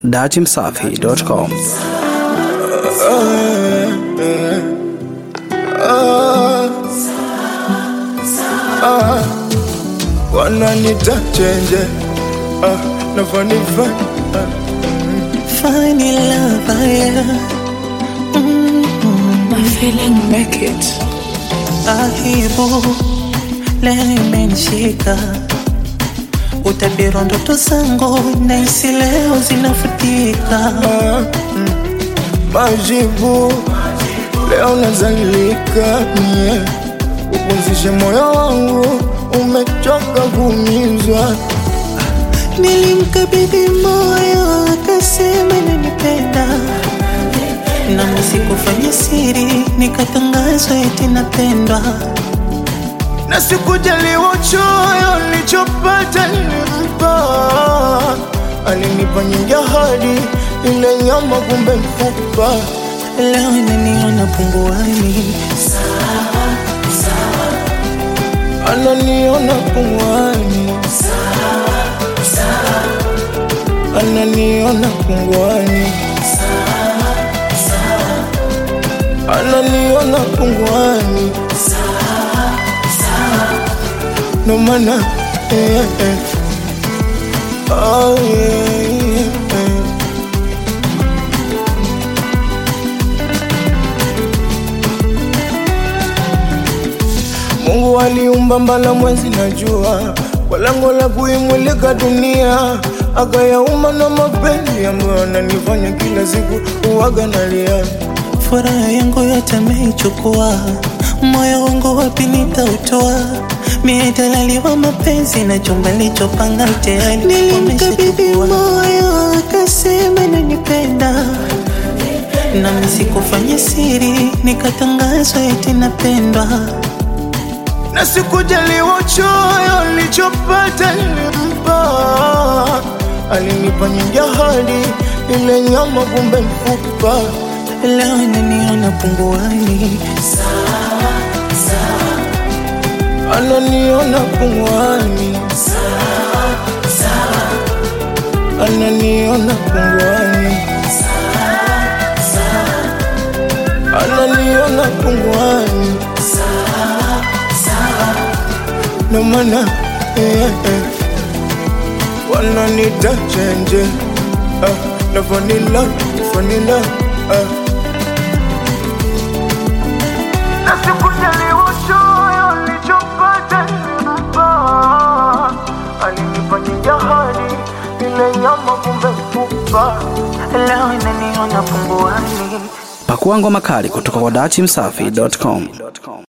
datimsafi.com. wananita chenje ah, nafanifa Find your love, yeah. My feeling make it. Aibu leo imenishika, utabiri ndoto zangu nahisi leo zinafutika. ah, mm, majibu leo nazalilika mie upumzishe moyo wangu umechoka kuumizwa Nilimkabidhi moyo akasema nanipenda, nami sikufanya siri, nikatangazwa eti napendwa. na sikujaliwa choyo nilichopata nilimpa alinipa nyingi ahadi ile nyama kumbe mfupa Leo inaniona punguani, ananiona pungwani ananiona pungwani ananiona pungwani no mana eh, eh. Oh, yeah, yeah. Mungu aliumba mbala mwezi na jua kwa lengo la kuimulika dunia, akayaumba na mapenzi ambayo ananifanya kila siku uwaga nalia. furaha yangu yote ameichukua, moyo wangu wapi nitautoa? Mie dalali wa mapenzi na chumba lichopanga tayari nilimkabidhi moyo, akasema nanipenda, nami sikufanya siri, nikatangazwa eti napendwa. na sikujaliwa choyo nilichopata nilimpa, alinipa nyingi ahadi, ile nyama kumbe mfupa. Leo inaniona punguani, ananiona pungwani, ananiona pungwani, ananiona pungwani, no mana eh, eh. wananita chenje ah, na vanila vanila ah. na sikujaliwa choyo nilichopata nilimpa, alinipa nyingi ahadi, ile nyama kumbe mfupa. leo inaniona punguani. Pakua ngoma kali kutoka kwa datimsafi.com.